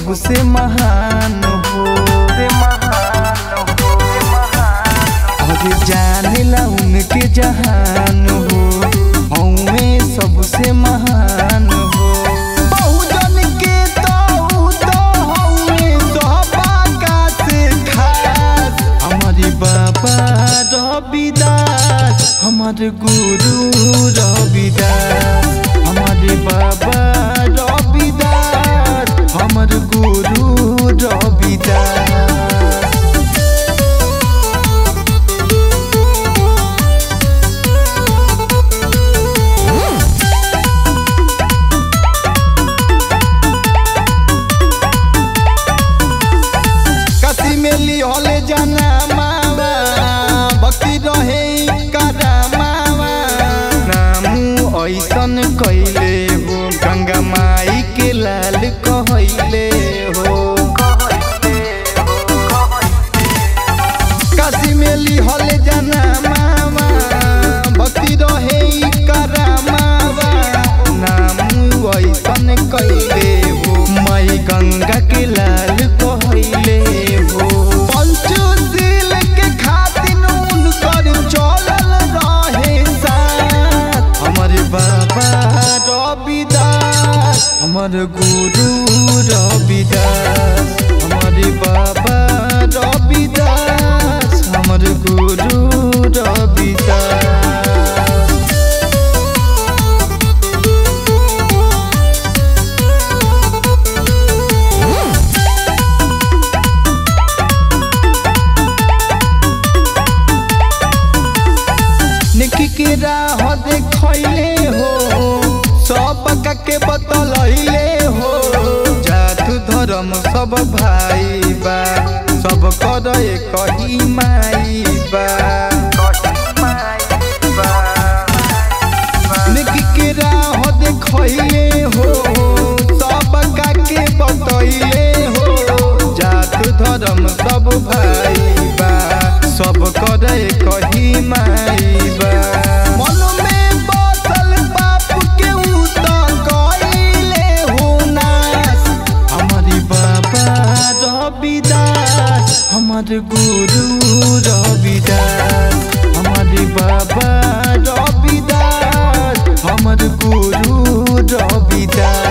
सबसे महान हो और जानेला उनके जहान हो हमें सबसे महान हो बहुजन के तो ऊ तो हमें सौभाग्य से खास हमारे बाबा रविदास हमारे गुरु रविदास हमारे बाबा रविदास हमारे गुरु रविदास कसी में लिहले जाना मावा भक्ति रहे करा मावा नामू ऐसन कैले हो गंगा माई के लाल कहले हो काशी में लिहले जाना मावा भक्ति रहे करा मावा नामू ऐसन कैले हो माई गंगा के लाल कहले हो पंचशील के खातिर उनकर चलल रहे साथ हमारे बाबा रविदास हमर गुरु रविदास हमारे बाबा रविदास हमर गुरु रविदास निकी के राह देखले हो सब के बतलैले हो जात धर्म सब भाई बा सब कर कही माई बा निकी के राह देखले हो सब के बतैले हो जात धर्म सब भाई बा सब करे कही माई बा मन में बसल बाप के ऊ त कइले हो नाश हमारी बाबा रविदास हमार गुरु रविदास हमारे बाबा रविदास हमार गुरु रविदास